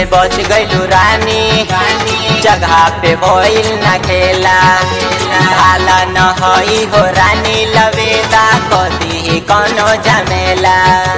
बच गइलू रानी जगह पे भइल न खेला भाला न हई हो रानी लवेदा कदी कौनो झमेला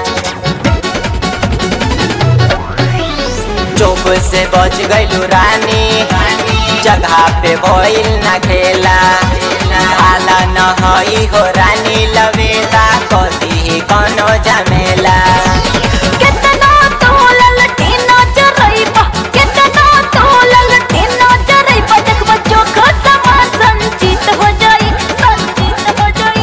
चुप से बच गइलू रानी जगह पे भइल न खेला भाला न हई हो रानी लवेदा कदी कौनो झमेला केतना तोलल टीना चरइबा केतना तोलल टीना चरइबा देखबा चोखा समान संचित हो जाई संचित हो जाई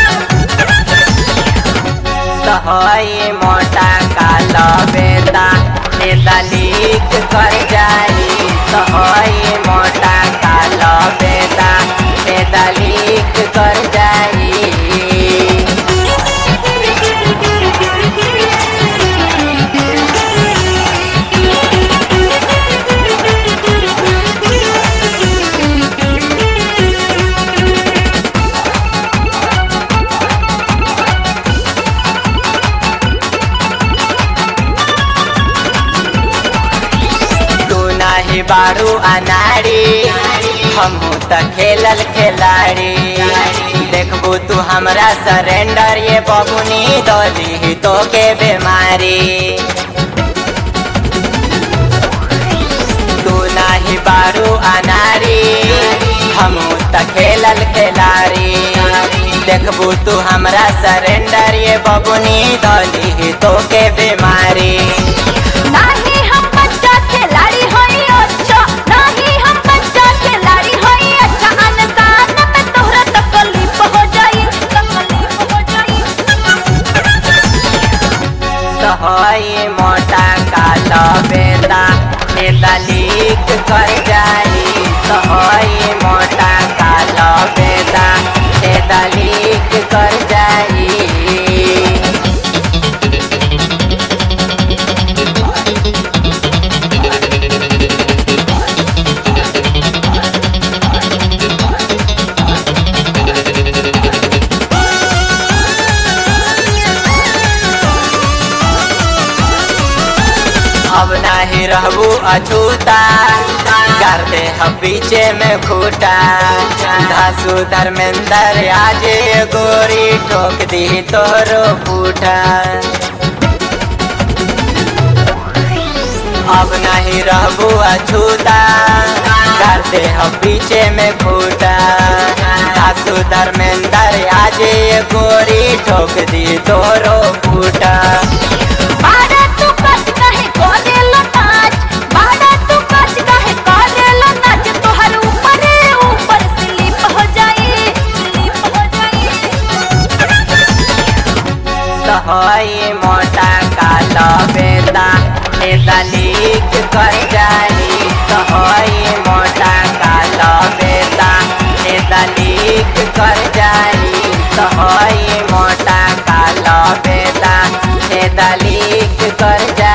हई मोटा काला बेटा नेता लीक कर जाई तो हई मोटा काला बेटा नेता लीक कर जाई तू नाही बारू अनाड़ी हमहू त खेलल खिलाड़ी देखबू तू हमरा सरेंडर ये बबुनी दली तो के बीमारी तू नाही बारू अनाड़ी हमहू त खेलल खिलाड़ी देखबू तू हमरा सरेंडर ये बबुनी दली तो के बीमारी नाही हम बच्चा खिलाड़ी होई अच्छा नाही हम बच्चा खिलाड़ी होई अच्छा अनसान में तोहरा तकलीफ हो जाई तकलीफ हो जाई हई मोटा काला बेटा नेता लीक कर जाई तो हई मोटा काला बेटा नेता लीक कर जाई अब नाही रहबू अछूता कर दे हम पीछे में खूटा धासु धर्मेंद्र आज गोरी ठोक दी तोरो फूटा अब नहीं रहबू अछूता कर दे हम पीछे में खूटा धासु धर्मेंद्र आज गोरी ठोक दी तोरो फूटा बाड़ा तू कच कहे करेला नाच बाड़ा तू कच कहे करेला नाच तोहर ऊपर ऊपर स्लिप हो जाई स्लिप हो जाई तो हई मोटा काला बेटा नेता लीक कर जाई तो हई मोटा काला बेटा नेता लीक कर जाई तो हई मोटा काला बेटा नेता लीक कर जाई